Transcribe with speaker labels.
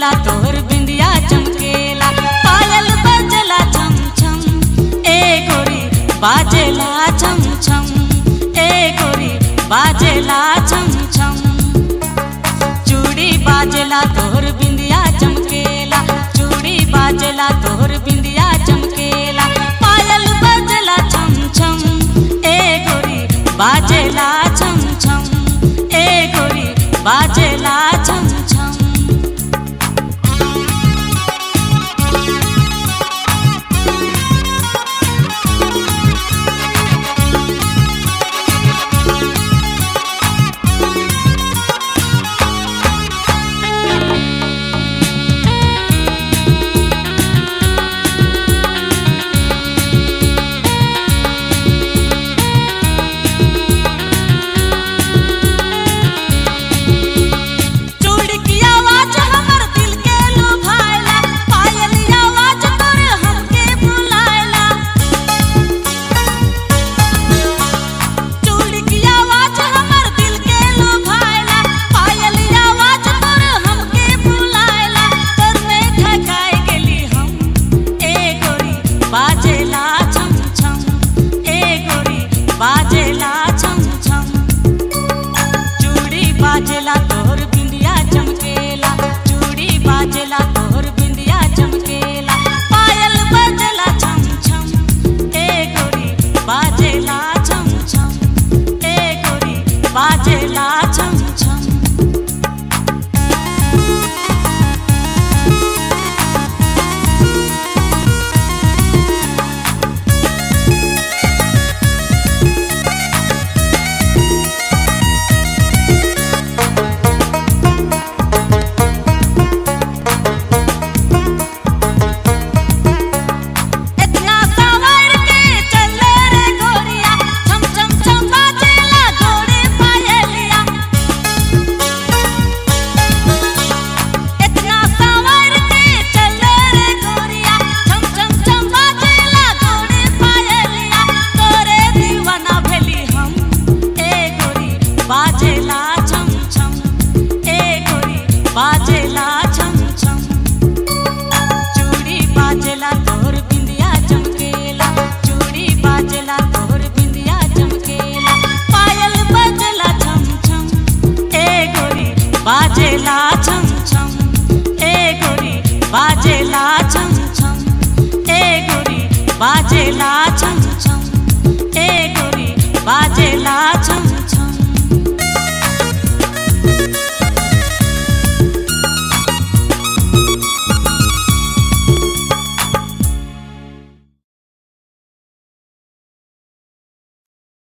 Speaker 1: बाजेला तोहर बिंदिया चमकेला पायल बजला छम छम ए गोरी बाजेला छम छम ए गोरी बाजेला छम छम चूड़ी बाजेला तोहर बिंदिया चमकेला चूड़ी बाजेला तोहर बिंदिया चमकेला पायल बजला छम छम ए गोरी बाजेला छम छम ए गोरी बाजेला छम छम चूड़ी की आवाज हमर दिल के लुभाएला पायल आवाज तोर हमके बुलाएला चूड़ी की आवाज हमर दिल के लुभाएला पायल आवाज तोर हमके बुलाएला तोर में ठकाए गेली हम ए गोरी बाजेला छम छम ए गोरी बाजेला छम छम चूड़ी बाजेला तोहर बिंदिया चमकेला चूड़ी बाजेला तोहर बिंदिया चमकेला पायल बजला छम छम ए गोरी बाजेला छम छम ए गोरी बाजेला छम छम इतना सवार के चले रे गोरिया छम छम छम बाजेला गोरे पायलिया इतना सवार के चले रे गोरिया छम छम छम बाजेला गोरे पायलिया तोरे दीवाना भेली हम ए गोरी बाजेला छम छम ए गोरी बाजेला छम छम चूड़ी बाजेला तोहर बिंदिया चमकेला चूड़ी बाजेला तोहर बिंदिया चमकेला पायल बजला छम छम ए गोरी बाजेला छम छम ए गोरी बाजेला छम छम ए गोरी बाजेला छम छम ए गोरी बाजेला छम